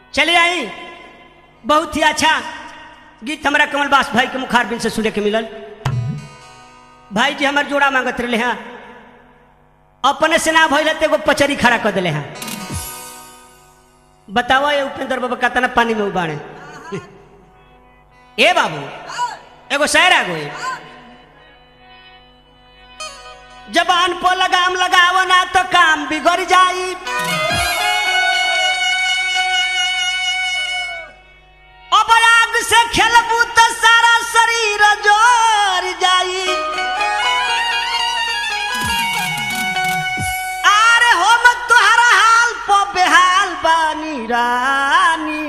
चले आई बहुत ही अच्छा गीत हमारा कमल बास भाई के मुखार बिन से सुने के मिलल भाई जी हमार जोड़ा मांगत रहे हैं अपने से ना भइल तो एगो पचरी खड़ा कर दिले हैं बताओ ये उपेंद्र बाबा कतना पानी में उबाड़े ए बाबू एगो शहर आ गई जबान पर लगाम लगाव ना तो काम बिगड़ जाई अब आग से खेलबू तो सारा शरीर जोर जाई आरे हम तोहरा हाल पर बेहाल बानी रानी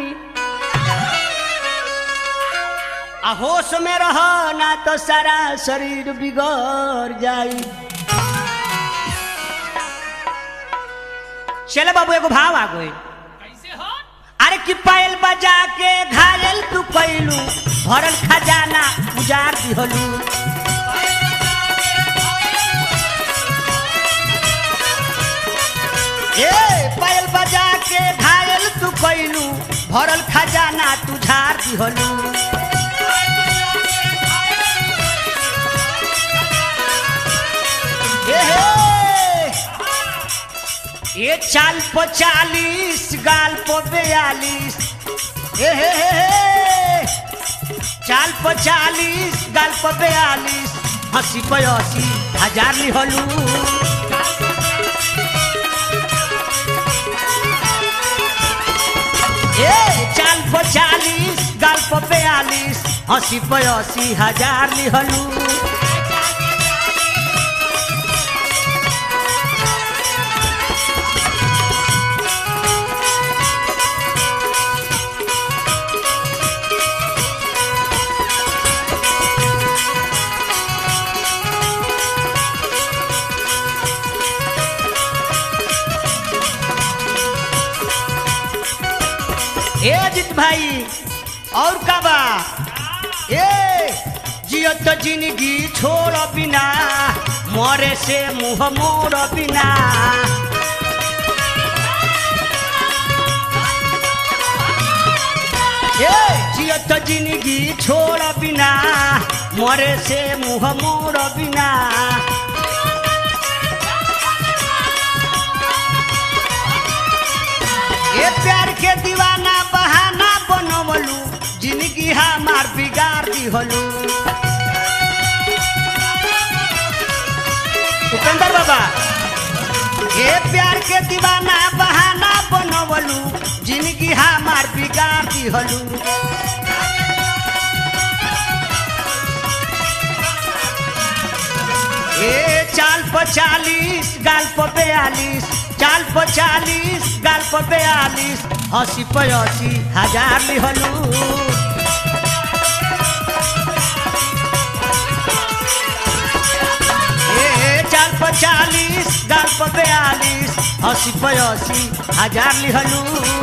आ होश में रहो ना तो सारा शरीर बिगड़ जाई चले बाबू एगो भाव आ गई कैसे हो अरे कि पायल बजा के घायल तू कैलू भरल खजाना उजार दिहलू ए पायल बजा के घायल तू कैलू भरल खजाना तू झार दिहलू ए हे ये चाल पो चालीस गाल पो बयालीस ए हे हे हे चाल पो चालीस गाल पो बयालीस हंसी पे अस्सी हजार लिहलू ए चाल पो चालीस गाल पो बयालीस हंसी पे अस्सी हजार लिहलू ए अजित भाई और का बा ए जियो तो जिंदगी छोड़ बिना मरे से मुंह मोड़ बिना ए जियो तो जिंदगी छोड़ बिना मरे से मुंह मोड़ बिना ये प्यार के दीवाना बहाना बनवलू जिंदगी हमार बिगाड़ दिहलू उपेंद्र बाबा ये प्यार के दीवाना बहाना बनवलू जिंदगी हमार बिगाड़ दिहलू ए चाल पचालीस गाल पर बयालीस चाल पचालीस गाल पर बयालीस अस्सी पचासी हजार लिहलू ए चाल पचालीस गाल पर बयालीस अस्सी पचासी हजार लिहलू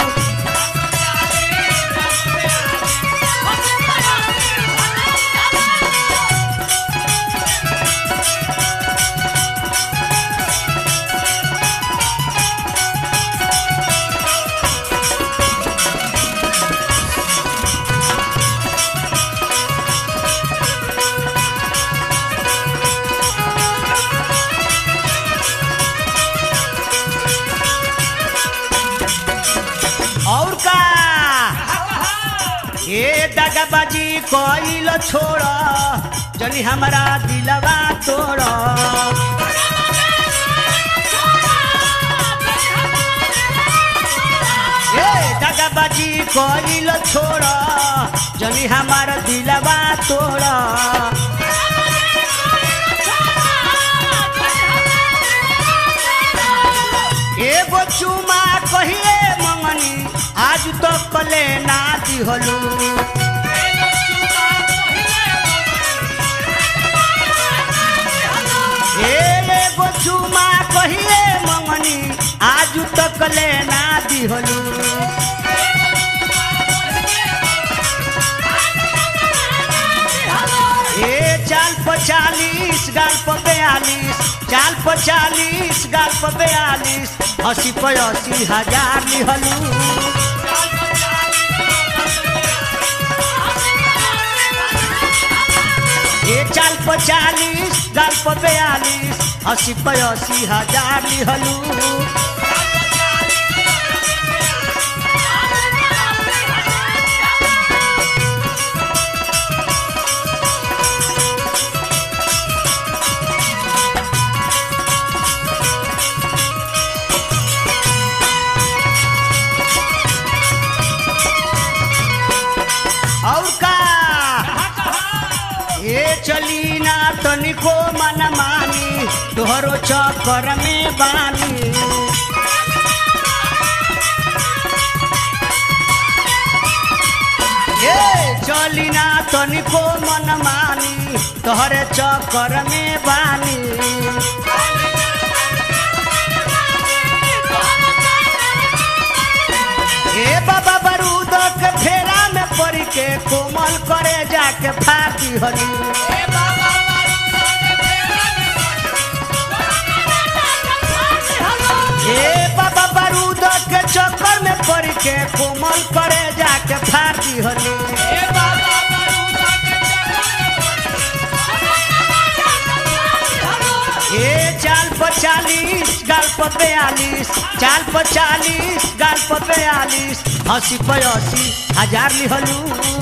और का ए दगाबाजी कोइल छोड़ जनी हमारा दिलवा तोड़ ए दगाबाजी कोइल छोड़ जनी हमारा दिलवा तोड़ एगो चुमा कहिए मंगनी आज तो कले ना दिहलू एगो चुमा कहिए मंगनी आज तो कले ना दिहलू ए चाल पचालीस गाल पर बयालीस चाल पचालीस गाल पर बयालीस अस्सी पचासी हजार लिहलू चालीस गाल पर बयालीस अस्सी पे अस्सी हजार लिहलू और का ये चली ना तनिको मन मानी तोहरो चक्कर में बानी ए चली ना तनिको मन मानी तोहरे चक्कर में बानी ए बाबा बारूद के फेरा में पड़ के कोमल करे जाके फाटी हली ए बाबा बारूद के चक्कर में पड़ के कोमल करे जाके फाटी हली ए चाल पर चालीस गाल पर बयालीस चाल पर चालीस गाल पर बयालीस अस्सी पर अस्सी हजार लिहलू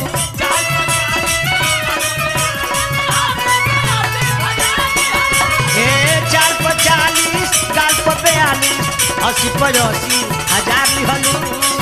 ए चाल पर चालीस गाल पर बयालीस अस्सी पर अस्सी हजार लिहलू